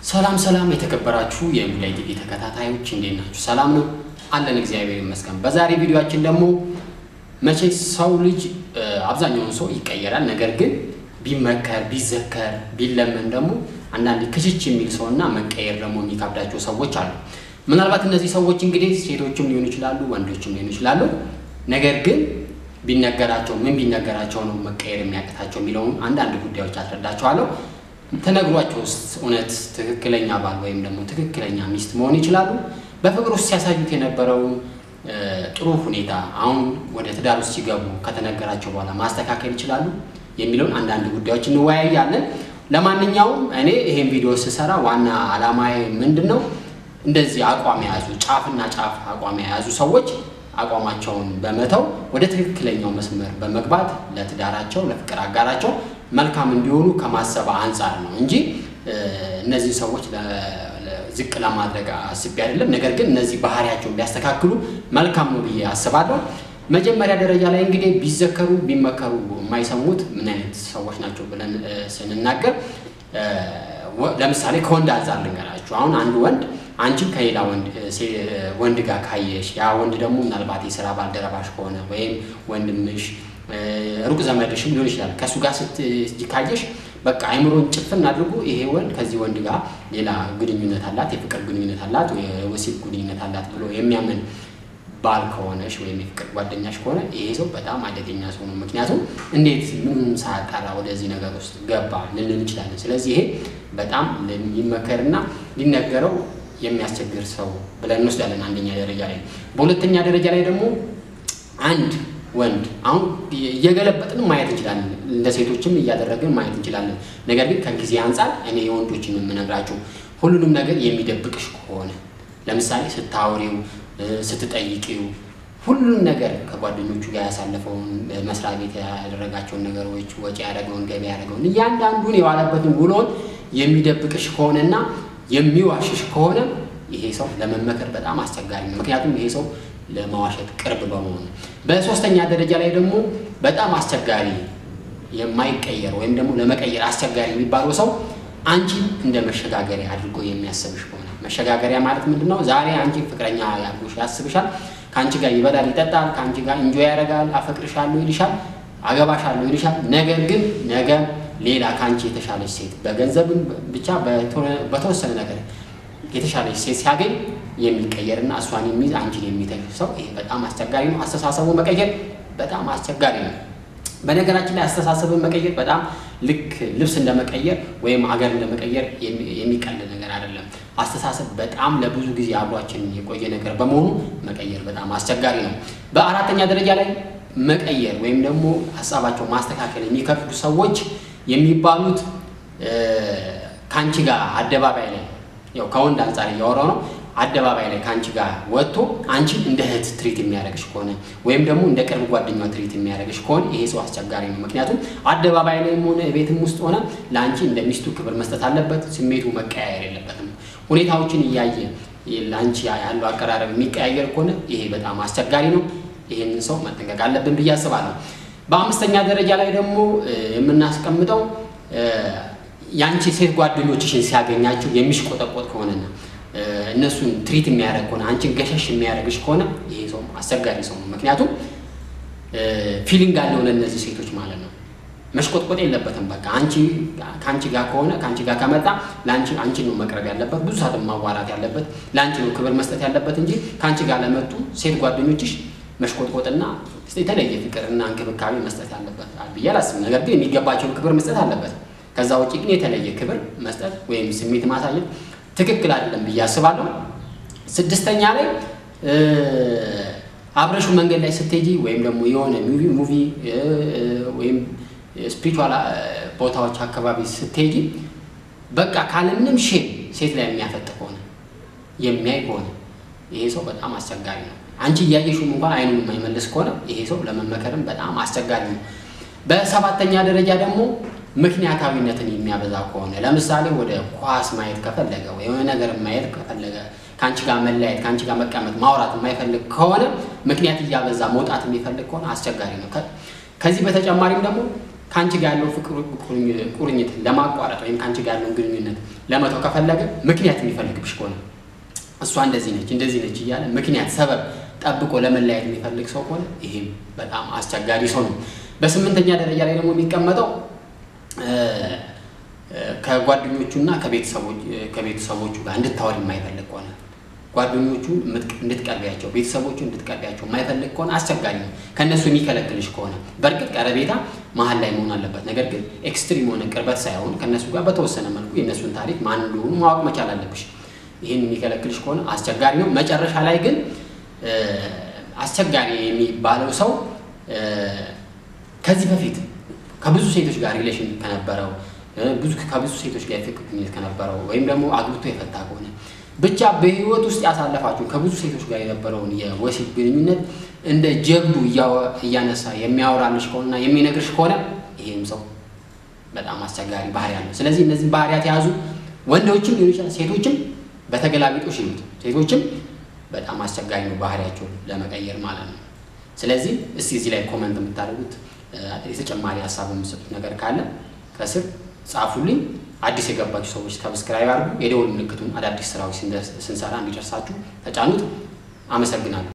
ሰላም ሰላም የተከበራችሁ የሙላይ ቲቪ ተከታታዮች እንዴት ናችሁ? ሰላም ነው አለን፣ እግዚአብሔር ይመስገን። በዛሬ ቪዲዮአችን ደግሞ መቼ ሰው ልጅ አብዛኛውን ሰው ይቀየራል። ነገር ግን ቢመከር ቢዘከር ቢለመን ደግሞ አንዳንድ ክችች የሚል ሰው እና መቀየር ደግሞ የሚከብዳቸው ሰዎች አሉ። ምናልባት እነዚህ ሰዎች እንግዲህ ሴቶችም ሊሆኑ ይችላሉ፣ ወንዶችም ሊሆኑ ይችላሉ። ነገር ግን ቢነገራቸው ምን ቢነገራቸው ነው መቀየር የሚያቅታቸው የሚለውን አንዳንድ ጉዳዮች አስረዳቸዋለሁ። ተነግሯቸው ውስጥ እውነት ትክክለኛ ባል ወይም ደግሞ ትክክለኛ ሚስት መሆን ይችላሉ? በፍቅር ውስጥ ሲያሳዩት የነበረውን ጥሩ ሁኔታ አሁን ወደ ትዳር ውስጥ ሲገቡ ከተነገራቸው በኋላ ማስተካከል ይችላሉ የሚለውን አንዳንድ ጉዳዮች እንወያያለን። ለማንኛውም እኔ ይሄን ቪዲዮ ስሰራ ዋና ዓላማዬ ምንድን ነው? እንደዚህ አቋም የያዙ ጫፍና ጫፍ አቋም የያዙ ሰዎች አቋማቸውን በመተው ወደ ትክክለኛው መስመር በመግባት ለትዳራቸው ለፍቅር አጋራቸው መልካም እንዲሆኑ ከማሰብ አንጻር ነው እንጂ እነዚህ ሰዎች ዝቅ ለማድረግ አስቤ አይደለም። ነገር ግን እነዚህ ባህሪያቸውን ቢያስተካክሉ መልካም ነው ብዬ አስባለሁ። መጀመሪያ ደረጃ ላይ እንግዲህ ቢዘከሩ ቢመከሩ የማይሰሙት ምን አይነት ሰዎች ናቸው ብለን ስንናገር፣ ለምሳሌ ከወንድ አንጻር ልንገራችሁ። አሁን አንድ ወንድ አንቺን ከሌላ ወንድ ጋር ካየሽ ያ ወንድ ደግሞ ምናልባት የስራ ባልደረባሽ ከሆነ ወይም ወንድምሽ ሩቅ ዘመድሽም ሊሆን ይችላል። ከእሱ ጋር ካየሽ በቃ አይምሮን ጭፍን አድርጎ ይሄ ወንድ ከዚህ ወንድ ጋር ሌላ ግንኙነት አላት፣ የፍቅር ግንኙነት አላት፣ የወሲብ ግንኙነት አላት ብሎ የሚያምን ባል ከሆነሽ ወይም የፍቅር ጓደኛሽ ከሆነ ይሄ ሰው በጣም አደገኛ ሰው ነው። ምክንያቱም እንዴት ምንም ሳያጣራ ወደዚህ ነገር ውስጥ ገባ ልንል እንችላለን። ስለዚህ ይሄ በጣም ሊመከርና ሊነገረው የሚያስቸግር ሰው ብለን እንወስዳለን። አንደኛ ደረጃ ላይ። በሁለተኛ ደረጃ ላይ ደግሞ አንድ ወንድ አሁን እየገለበጥን ማየት እንችላለን፣ ለሴቶችም እያደረግን ማየት እንችላለን። ነገር ግን ከጊዜ አንጻር እኔ የወንዶችን የምነግራችሁ ሁሉንም ነገር የሚደብቅሽ ከሆነ ለምሳሌ ስታወሪው፣ ስትጠይቂው ሁሉንም ነገር ከጓደኞቹ ጋር ያሳለፈውን መስሪያ ቤት ያደረጋቸውን ነገሮች፣ ወጪ ያደረገውን፣ ገቢ ያደረገውን እያንዳንዱን የዋለበትን ውሎን የሚደብቅሽ ከሆነና የሚዋሽሽ ከሆነ ይሄ ሰው ለመመከር በጣም አስቸጋሪ ነው። ምክንያቱም ይሄ ሰው ለማዋሸት ቅርብ በመሆኑ። በሶስተኛ ደረጃ ላይ ደግሞ በጣም አስቸጋሪ የማይቀየር ወይም ደግሞ ለመቀየር አስቸጋሪ የሚባለው ሰው አንቺን እንደ መሸጋገሪያ አድርጎ የሚያስብሽ ከሆነ መሸጋገሪያ ማለት ምንድን ነው? ዛሬ አንቺ ፍቅረኛ ያልኩሽ ያስብሻል፣ ከአንቺ ጋር ይበላል፣ ይጠጣል፣ ከአንቺ ጋር እንጆ ያደርጋል፣ አፈቅርሻለሁ ይልሻል፣ አገባሻለሁ ይልሻል። ነገር ግን ነገ ሌላ ከአንቺ የተሻለች ሴት በገንዘብም ብቻ በተወሰነ ነገር የተሻለች ሴት ሲያገኝ የሚቀየርና እሷን የሚይዝ አንቺን የሚተሽ ሰው ይሄ በጣም አስቸጋሪ ነው። አስተሳሰቡ መቀየር በጣም አስቸጋሪ ነው። በነገራችን ላይ አስተሳሰብን መቀየር በጣም ልክ ልብስ እንደመቀየር ወይም ሀገር እንደመቀየር የሚቀል ነገር አይደለም። አስተሳሰብ በጣም ለብዙ ጊዜ አብሯችን የቆየ ነገር በመሆኑ መቀየር በጣም አስቸጋሪ ነው። በአራተኛ ደረጃ ላይ መቀየር ወይም ደግሞ ሀሳባቸው ማስተካከል የሚከብዱ ሰዎች የሚባሉት ከአንቺ ጋር አደባባይ ላይ ያው ከወንድ አንጻር እያወራው ነው። አደባባይ ላይ ከአንቺ ጋር ወጥቶ አንቺን እንደ እህት ትሪት የሚያደርግሽ ከሆነ ወይም ደግሞ እንደ ቅርብ ጓደኛ ትሪት የሚያደርግሽ ከሆነ ይሄ ሰው አስቸጋሪ ነው። ምክንያቱም አደባባይ ላይም ሆነ ቤትም ውስጥ ሆነ ለአንቺ እንደ ሚስቱ ክብር መስጠት አለበት። ስሜቱ መቀያየር የለበትም። ሁኔታዎችን እያየ ለአንቺ ያለው አቀራረብ የሚቀያየር ከሆነ ይሄ በጣም አስቸጋሪ ነው። ይህንን ሰው መጠንቀቅ አለብን ብዬ አስባለሁ። በአምስተኛ ደረጃ ላይ ደግሞ የምናስቀምጠው የአንቺ ሴት ጓደኞችሽን ሲያገኛቸው የሚሽቆጠቆጥ ከሆነና እነሱን ትሪት የሚያደርግ ከሆነ አንቺን ገሸሽ የሚያደርግሽ ከሆነ ይሄ ሰው አስቸጋሪ ሰው ነው። ምክንያቱም ፊሊንግ አለው ለእነዚህ ሴቶች ማለት ነው። መሽቆጥቆጥ የለበትም። በቃ አንቺ ከአንቺ ጋር ከሆነ ከአንቺ ጋር ከመጣ ለአንቺ አንቺን ነው መቅረብ ያለበት፣ ብዙ ሰዓት ማዋራት ያለበት፣ ለአንቺ ነው ክብር መስጠት ያለበት እንጂ ከአንቺ ጋር ለመጡ ሴት ጓደኞችሽ መሽቆጥቆጥና የተለየ ፍቅርና እንክብካቤ መስጠት ያለበት ብዬ አላስብም። ነገር ግን የሚገባቸውን ክብር መስጠት አለበት። ከዛ ውጭ ግን የተለየ ክብር መስጠት ወይም ስሜት ማሳየት ትክክል አይደለም ብዬ አስባለሁ። ስድስተኛ ላይ አብረሹ መንገድ ላይ ስትሄጂ ወይም ደግሞ የሆነ ሙቪ ሙቪ ወይም ስፒሪቹዋል ቦታዎች አካባቢ ስትሄጂ በቃ ካለምንም ሼም ሴት ላይ የሚያፈጥ ከሆነ የሚያይ ከሆነ ይሄ ሰው በጣም አስቸጋሪ ነው። አንቺ እያየሽውም እንኳን አይኑን የማይመልስ ከሆነ ይሄ ሰው ለመመከርም በጣም አስቸጋሪ ነው። በሰባተኛ ደረጃ ደግሞ ምክንያታዊነትን የሚያበዛ ከሆነ ለምሳሌ ወደ ኳስ ማየት ከፈለገ የሆነ ነገር ማየት ከፈለገ ከአንቺ ጋር መለያየት ከአንቺ ጋር መቀመጥ ማውራት የማይፈልግ ከሆነ ምክንያት እያበዛ መውጣት የሚፈልግ ከሆነ አስቸጋሪ ነው። ከዚህ በተጨማሪም ደግሞ ከአንቺ ጋር ያለው ፍቅር ቁርኝት ለማቋረጥ ወይም ከአንቺ ጋር ያለውን ግንኙነት ለመተው ከፈለገ ምክንያት የሚፈልግብሽ ከሆነ እሷ እንደዚህ ነች እንደዚህ ነች እያለ ምክንያት ሰበብ ጠብቆ ለመለያየት የሚፈልግ ሰው ከሆነ ይሄም በጣም አስቸጋሪ ሰው ነው። በስምንተኛ ደረጃ ላይ ደግሞ የሚቀመጠው ከጓደኞቹና ከቤተሰቦቹ ጋር እንድታወሪ የማይፈልግ ከሆነ ጓደኞቹ እንድትቀርቢያቸው ቤተሰቦቹ እንድትቀርቢያቸው የማይፈልግ ከሆነ አስቸጋሪ ነው። ከእነሱ የሚከለክልሽ ከሆነ በእርግጥ ቀረቤታ መሀል ላይ መሆን አለበት። ነገር ግን ኤክስትሪም የሆነ ቅርበት ሳይሆን ከእነሱ ጋር በተወሰነ መልኩ የእነሱን ታሪክ ማን እንደሆኑ ማወቅ መቻል አለብሽ። ይህን የሚከለክልሽ ከሆነ አስቸጋሪ ነው። መጨረሻ ላይ ግን አስቸጋሪ የሚባለው ሰው ከዚህ በፊት ከብዙ ሴቶች ጋር ሪሌሽን ከነበረው ብዙ ከብዙ ሴቶች ጋር የፍቅር ግንኙነት ከነበረው ወይም ደግሞ አግብቶ የፈታ ከሆነ ብቻ በህይወት ውስጥ ያሳለፋችሁ ከብዙ ሴቶች ጋር የነበረውን የወሲብ ግንኙነት እንደ ጀብዱ እያነሳ የሚያወራልሽ ከሆነና የሚነግርሽ ከሆነ ይሄም ሰው በጣም አስቸጋሪ ባህሪ ያለው። ስለዚህ እነዚህ ባህሪያት የያዙ ወንዶችም ሊሆን ይችላል፣ ሴቶችም በተገላቢጦሽ ይሉት ሴቶችም በጣም አስቸጋሪ ነው ባህሪያቸውን ለመቀየር ማለት ነው። ስለዚህ እስቲ እዚህ ላይ ኮመንት የምታደርጉት የተጨማሪ ሀሳብ የምሰጡት ነገር ካለ ከስር ጻፉልኝ። አዲስ የገባችሁ ሰዎች ሰብስክራይብ አድርጉ። የደወል ምልክቱን አዳዲስ ስራዎች ስንሰራ እንዲደርሳችሁ ተጫኑት። አመሰግናለሁ።